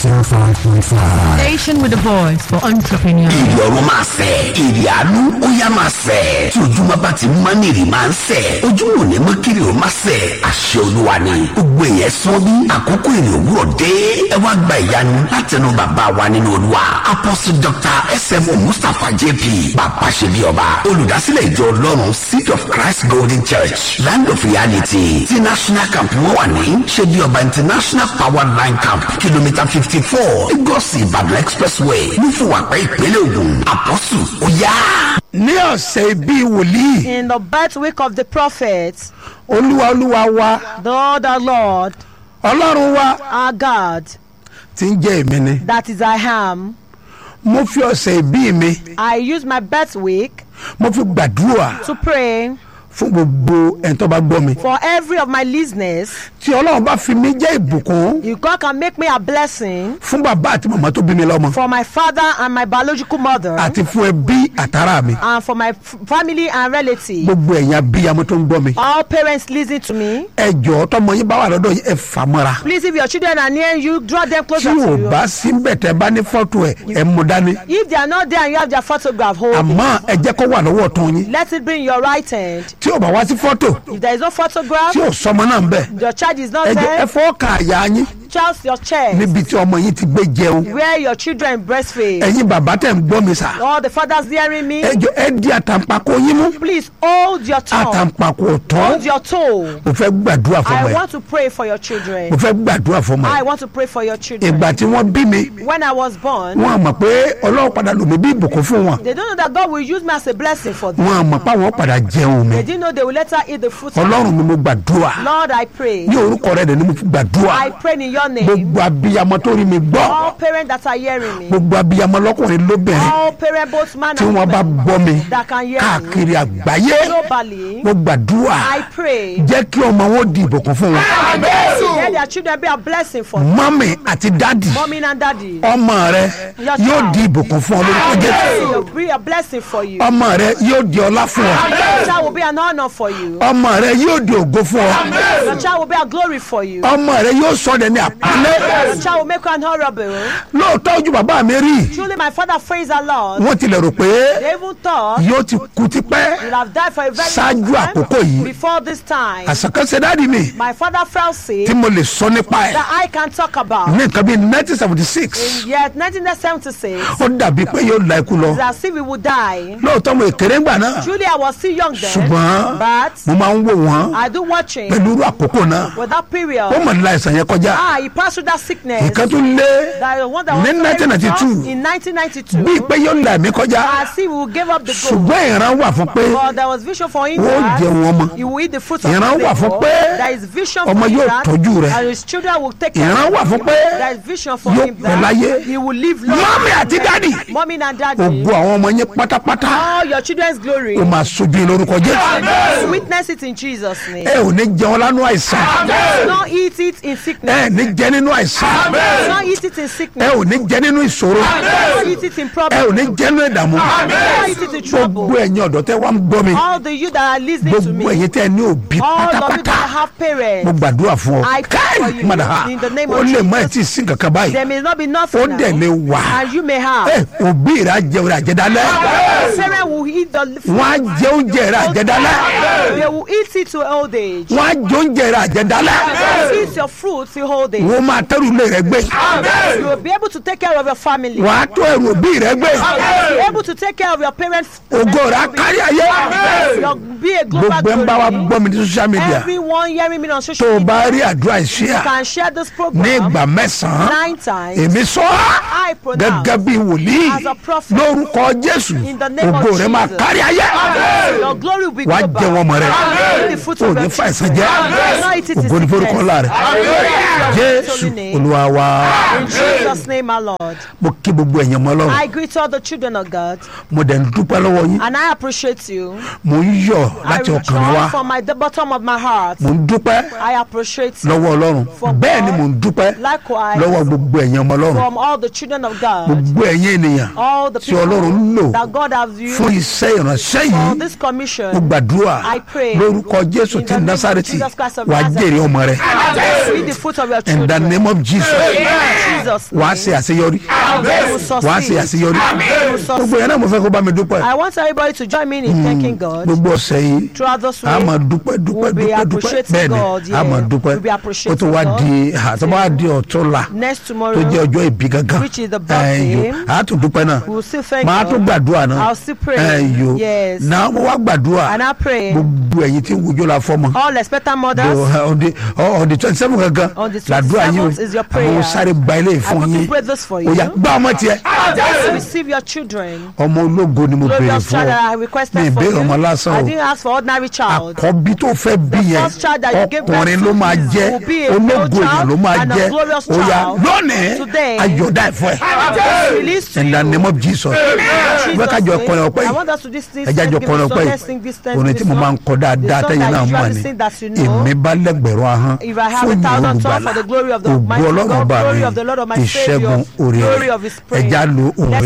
105.5. Station with a voice for entrepreneurs. èrè ọ̀run máa sẹ̀ èrè àánú ó yá máa sẹ̀ tí ojúmọ́ bá ti mọ́ ní èrè máa ń sẹ̀ ojúmọ́ ò ní mọ́ kiri ò máa sẹ̀ àṣẹ olúwa ni gbogbo èèyàn sọ bí àkókò èrè òwúrọ̀ dé ẹ wá gba ìyanu látẹnu bàbá wa nínú olúwa apostle dr smo mustapha jp bàbá ṣe bí ọba olùdásílẹ̀ ìjọ ọlọ́run seed of christ golden church land of reality ti national camp wọn wà ní ṣe bí ọba international power line camp kìlómítà fifty four lagos ìbàdàn expressway nífùwàpẹ́ ìpínlẹ̀ ògùn àpọ́sù ó yá. ní ọ̀sẹ̀ bíi wòlíì In the birth week of the prophet, olúwa olúwa wa the Lord our Lord, ọlọ́run wa our God, ti ń jẹ́ èmi ni that is I am, mo fi ọ̀sẹ̀ ìbí mi I use my birth week mo fi gbàdúrà to pray fún gbogbo ẹni tó bá gbọ́ mi for every of my listeners. tí ọlọ́run bá fi mí jẹ́ ìbùkún If God can make me a blessing fún bàbá àti màmá tó bí mi lọ́mọ for my father and my biological mother, àti fún ẹbí àtàrà mi and for my f- family and relatives. gbogbo ẹ̀yin abiyamọ tó ń gbọ́ mi All parents listen to me. ẹ jọ̀ọ́ tọmọ yín bá wà lọ́dọ̀ yín ẹ fà mọ́ra Please, if your children are near you, draw them tí closer ò to you. bá sí bẹ̀tẹ̀ bá ní fọ́tò ẹ̀ ẹ mú dání If they are not there and you have their photograph, hold it. àmọ́ ẹ jẹ́ kó wà lọ́wọ́ ọ̀tún yín Let it be in your right hand. tí ò bá wá sí fọ́tò If there is no photograph, tí ò sọmọ náà ń bẹ̀ your child is not ẹ jẹ́ ẹ there, fọ́ ka àyà yín Charles your chest. níbi tí ọmọ yín ti gbé jẹun Where your children breastfeed. ẹ̀yin bàbá tẹ̀ ń gbọ́ mi sà All the fathers hearing me, ẹ jọ ẹ di àtàǹpàkò yín mú please hold your tongue. àtàǹpàkò ọ̀tọ́ Hold your toe. mo fẹ́ gbàdúrà fún ọmọ I ẹ want to pray for your children. mo fẹ́ gbàdúrà fún ọmọ I ẹ want to pray for your children. ìgbà tí wọ́n bí mi When I was born, wọ́n á mọ̀ pé ọlọ́run padà lò mí bí ìbùkún fún wọn they don't know that God will use me as a blessing for them. wọ́n á mọ̀ pé àwọn padà jẹun mi They didn't know they will later eat the fruit. of ọlọ́run mi mo gbàdúrà Lord, I pray. ní orúkọ rẹ̀ ni mo fi gbàdúrà I pray in your name. gbogbo abiyamọ tó rí mi gbọ́ All parents that are hearing me, gbogbo abiyamọ lọ́kùnrin lóbìnrin all parents, both man tí and wọ́n bá woman, gbọ́ mi that can hear me káàkiri àgbáyé globally, mo gbàdúrà I pray. jẹ́ kí ọmọ wọn di ìbùkún fún wọn Let their children be a blessing for them. mọ́mì àti dádì Mommy and daddy. ọmọ rẹ yóò di ìbùkún fún ọ lórúkọ jésù It will be a blessing for you. ọmọ rẹ yóò di ọlá fún ọ Your child will be an honor for you. ọmọ rẹ yóò di ògo fún ọ Your child will be a glory for you. ọmọ rẹ yóò sọ ọ́ ní àpálẹ́ Your child will make you an honorable. lóòótọ́ ojú bàbá mi rí Truly, my father praised the Lord. wọ́n tilẹ̀ rò pé They even thought yóò ti kú tipẹ́ you'd have died for a very Ṣáájú long time àkókò yìí. before this time. àṣàkánṣe dádì mi My father fell sick tí mo lè sọ nípa ẹ̀ that I can talk about. ní nǹkan bíi nineteen seventy six Yet 1976, ó dàbí pé yóò la ikú lọ it's as if we would die. lóòótọ́ mo èkéré ńgbà náà Truly, I was still young then, ṣùgbọ́n but mo máa ń wò wọ́n I do watching pẹ̀lú irú àkókò náà with that period. ó mọ̀ nílá ìsàn yẹn kọjá Ah, he passed through that sickness. nǹkan tó lé That the one that ní was very 1992 tough in 1992. bíi pé yóò là mí kọjá As if we will give up the goal. ṣùgbọ́n ìran wà fún pé But there was vision for him ó that jẹun ọmọ he will eat the fruit of Ìran his wà fún labour. pé There is vision ọmọ for him yóò that tọ́jú rẹ̀. and his children will take care ìran of wà him. fún pé There is vision for yóò him pẹ́ láyé. that he will live long. mọ́mí àti dádì Mommy and daddy, ògo àwọn ọmọ yẹn pátápátá all your children's glory, ó máa sojú yín lórúkọ jésù witness it in Jesus' name. ẹ ò ní jẹun lánú àìsàn Do not eat it in ẹ sickness. ní jẹ nínú àìsàn Do not eat it in ẹ sickness. ò ní jẹ nínú ìṣòro Do not eat it in ẹ ò problem. ní jẹ nínú ìdààmú Do not eat it in gbogbo trouble. ẹ̀yin ọ̀dọ́ tẹ́ wá ń gbọ́ mi All the you that are listening to gbogbo me, ẹ̀yin tẹ́ ní òbí all of you pátápátá that have mo parents, gbàdúrà fún ọ I pray for you mọ̀dà ha in the name ó of lè má ẹ̀ Jesus. tí ì sí kankan báyìí there may not be ó nothing dẹ̀ lè now, wà and you may have. ẹ òbí rẹ̀ á jẹun rẹ̀ àjẹdálẹ́ Sarah will eat the wọ́n á jẹ oúnjẹ rẹ̀ àjẹdálẹ́ They will eat it to old age. wọ́n á jẹ oúnjẹ rẹ̀ àjẹdálẹ́ They will eat your fruit to old age. wọ́n máa tẹ́rù ilé rẹ̀ gbé You will be able to take care of your family. wọ́n á tó ẹrù òbí rẹ̀ gbé Be able to take care of your parents. ògo rẹ̀ á kárí ayé Your, be a global gbogbo ẹ̀ ń bá wa glory. gbọ́ mi ní social media Everyone hearing me on tó social o media bá rí àdúrà ìṣíà can share this ní program ìgbà mẹ́sàn-án nine times. èmi sọ I pronounce gẹ́gẹ́ bí wòlíì as a prophet lórúkọ jésù in the name of ògo rẹ̀ máa Jesus. kárí ayé your glory will be wàá global. jẹ wọn mọ rẹ Eat the fruit o of ní your fa ẹ̀sán children. jẹ́ Not eat it in ògo ní forúkọ sickness. ńlá rẹ̀ jésù olúwa wa In Jesus' name, our Lord. mo kí gbogbo ẹ̀yàn mọ́ lọ́rùn I greet all the children of God mo dẹ̀ ń dúpẹ́ lọ́wọ́ yín and I appreciate you. mo ń yọ̀ I láti ọkàn mi wá rejoice from my, the bottom of my heart. mo ń dúpẹ́ I appreciate you. lọ́wọ́ ọlọ́run For bẹ́ẹ̀ ni God, mo ń dúpẹ́ likewise, lọ́wọ́ gbogbo ẹ̀yàn ọmọ ọlọ́run from all the children children of God, gbogbo ẹ̀yin ènìyàn all the tí ọlọ́run ń people lò that God has fún used iṣẹ́ ìránṣẹ́ for yìí this commission, mo gbàdúrà I pray lórúkọ jésù in ti the name of násàrètì Jesus Christ of wàá Nazareth. jèrè ọmọ rẹ see the fruit of your in the children. name of jesus In Jesus' wàá name, ṣe àṣeyọrí they will wàá ṣe succeed. àṣeyọrí They will gbogbo succeed. yẹn náà mo fẹ́ kó bá mi dúpẹ́ I want everybody to join me in thanking God gbogbo ọ̀sẹ̀ yìí throughout this a máa week. dúpẹ́ dúpẹ́ We'll be dúpẹ́ dúpẹ́ appreciating bẹ́ẹ̀ ni God, a máa yeah. dúpẹ́ We'll be ó appreciating tún wá God. di àtọ́ bá di ọ̀túnla Next tó tomorrow, jẹ́ ọjọ́ ìbí gangan Which is the birthday. ẹ̀yọ́ a tún dúpẹ́ náà we'll still thank máa tún God. gbàdúrà náà I'll still pray. ẹ̀yọ́ Yes. náà mo wá gbàdúrà And I pray gbogbo ẹ̀yin tí ń wojú la fọ́mọ all expectant Do- mothers, on the on the twenty seven gangan On the làdúrà yín 27th is your prayer. àwọn sáré gba ilé I ìfún want yín to pray this for ó you. yá gbá ọmọ tiẹ̀ Just receive your children. ọmọ ológo ni mo béèrè Glorious fún child that I ọ mi requested for ìbéèrè you. ọmọ lásán I o didn't ask for ordinary child. àkọ́bí tó fẹ́ bí The yẹn first child that you gave birth ọkùnrin to ló máa is- jẹ́ will be a male ológo èèyàn child ló máa and a jẹ́ glorious ó yá child. lónìí Today, ayọ̀dá ẹ̀fọ́ ẹ̀ Release to in the you. name of jesus Jesus' wọ́n kájọ name. kọrin ọpẹ́ I yìí want us to this this ẹjẹ́ àjọ give kọrin us ọpẹ́ some- let's sing this yìí orin tí mo máa ń kọ dáadáa The song tẹ́yìn that náà you mọ̀ usually ni sing that you know. èmi bá lẹ́gbẹ̀rún ahọ́n If I have fún a ìyìn thousand tongues olùgbàlà for the glory of the ògo mighty ọlọ́run God, bá glory mi of the Lord of my ìṣẹ́gun Savior, orí glory rẹ̀ of His praise. ẹja lo òun Let's